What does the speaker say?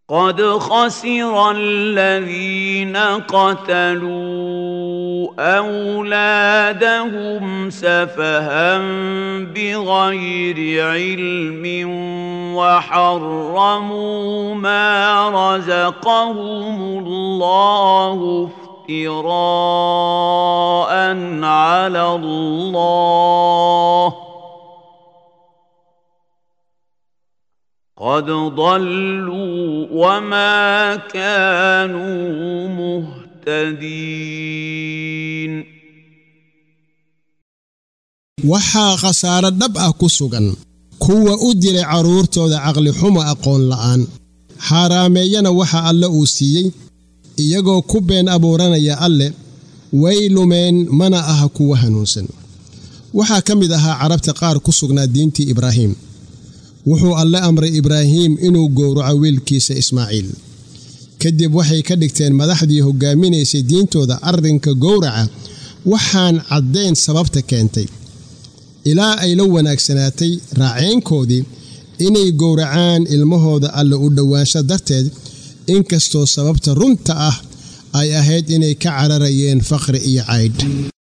قد خسر الذين قتلوا اولادهم سفها بغير علم وحرموا ما رزقهم الله افتراء على الله قد ضلوا وما كانوا مهتدين waxaa khasaare dhab ah ku sugan kuwa u dilay carruurtooda caqli xumo aqoon la'aan xaaraameeyana waxa alle uu siiyey iyagoo ku been abuuranaya alle way lumeen mana aha kuwa hanuunsan waxaa ka mid ahaa carabta qaar ku sugnaa diintii ibraahiim wuxuu alle amray ibraahiim inuu gowraco wiilkiisa ismaaciil kadib waxay ka dhigteen madaxdii hoggaaminaysay diintooda arrinka gowraca waxaan caddayn sababta keentay ilaa ay la wanaagsanaatay raaceynkoodii inay gowracaan ilmahooda alle u dhowaansho darteed inkastoo sababta runta ah ay ahayd inay ka cararayeen faqri iyo caydh